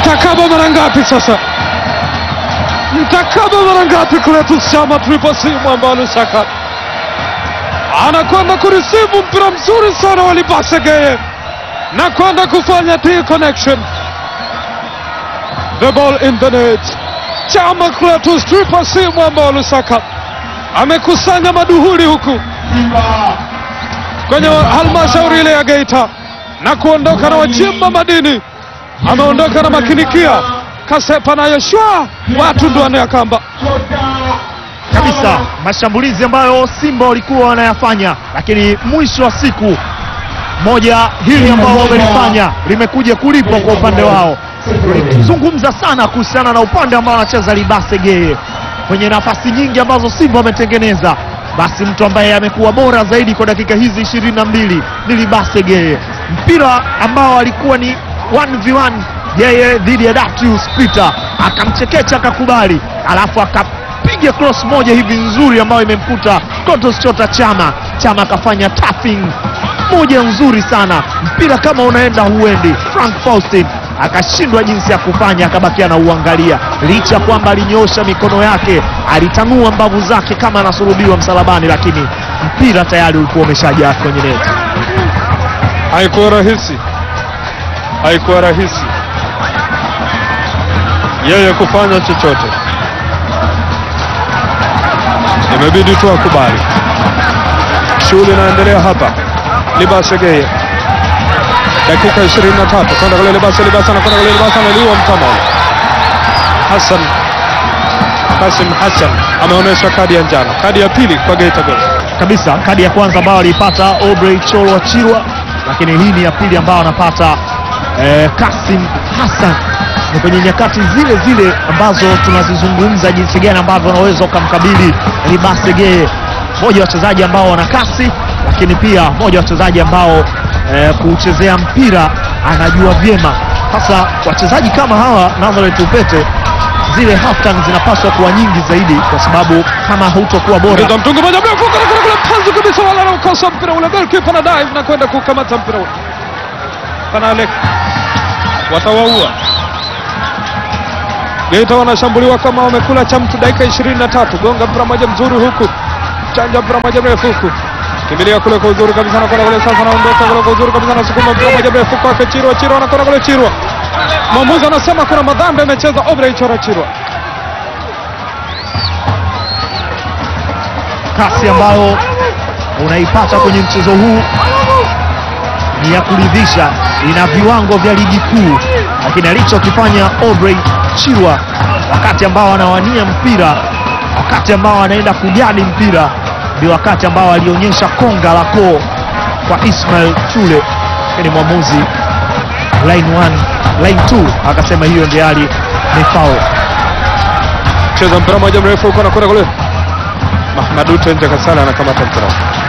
Mtakaba mara ngapi sasa? Mtakaba mara ngapi Clatous Chama Triple C mwamba Lusaka anakwenda kurisivu mpira mzuri sana wa Libase Geye na kwenda kufanya T connection, the ball in the net. Chama Clatous Triple C mwamba wa Lusaka amekusanya maduhuli huku kwenye halmashauri ile ya Geita na kuondoka na wachimba madini, ameondoka na makinikia Kasepa na Yoshua, watu ndo wanayakamba kabisa mashambulizi ambayo Simba walikuwa wanayafanya, lakini mwisho wa siku moja hili ambao wamelifanya limekuja kulipwa kwa upande wao. Tulizungumza sana kuhusiana na upande ambao anacheza Libase Geye kwenye nafasi nyingi ambazo Simba wametengeneza, basi mtu ambaye amekuwa bora zaidi kwa dakika hizi ishirini na mbili ni Libase Geye. Mpira ambao alikuwa ni 1v1 yeye dhidi ya Datius Peter akamchekecha akakubali, alafu akapiga cross moja hivi nzuri ambayo imemkuta Clatous Chota Chama. Chama akafanya tapping moja nzuri sana, mpira kama unaenda huendi. Frank Faustin akashindwa jinsi ya kufanya, akabakia na uangalia, licha ya kwamba alinyoosha mikono yake, alitanua mbavu zake kama anasulubiwa msalabani, lakini mpira tayari ulikuwa umeshajaa kwenye neti. Haikuwa rahisi, haikuwa rahisi yeye kufanya chochote, imebidi tu akubali. Shughuli inaendelea hapa. Libase Geye, dakika 23 kwenda kule Libase, Libase anakwenda kule Libase, analiwa mtama Hassan Kasim Hassan ameonyesha kadi ya njano, kadi ya pili kwa Geita Gold. kabisa kadi ya kwanza ambayo aliipata Aubrey Cholo wa Chirwa, lakini hii ni ya pili ambayo anapata eh, Kasim Hassan. Ni kwenye nyakati zile zile ambazo tunazizungumza jinsi gani ambavyo unaweza ukamkabili Libase Geye, mmoja wa wachezaji ambao wana kasi, lakini pia mmoja wa wachezaji ambao eh, kuuchezea mpira anajua vyema. Sasa wachezaji kama hawa Nazareth Upete, zile half time zinapaswa kuwa nyingi zaidi, kwa sababu kama hutokuwa bora Ingiza mtungi moja mrefu kuna kuna kule panzu kabisa, wala anaukosa mpira ule, goalkeeper na dive na kwenda kukamata mpira ule. Panalek watawaua Geita, wanashambuliwa kama wamekula cha mtu. Dakika 23, gonga mpira moja mzuri huku, chanja mpira moja mrefu huku, kimbilia kule kwa uzuri kabisa, nakwenda kule sasa, naondoka kule kwa uzuri kabisa, nasukuma mpira moja mrefu kwake Chirwa, Chirwa anakwenda kule Chirwa. Mwamuzi anasema kuna madhambi amecheza Obrey Chora Chirwa. kasi ambayo unaipata kwenye mchezo huu ni ya kuridhisha, ina viwango vya ligi kuu, lakini alichokifanya Aubrey Chirwa wakati ambao anawania mpira, wakati ambao anaenda kujadi mpira, ndio wakati ambao alionyesha konga la koo kwa Ismail Chule, lakini mwamuzi line 1 line 2 akasema hiyo ndio hali ni foul. cheza mpira moja mrefu huko anakwenda kule Mahmadu Tenje Kasala anakamata mpira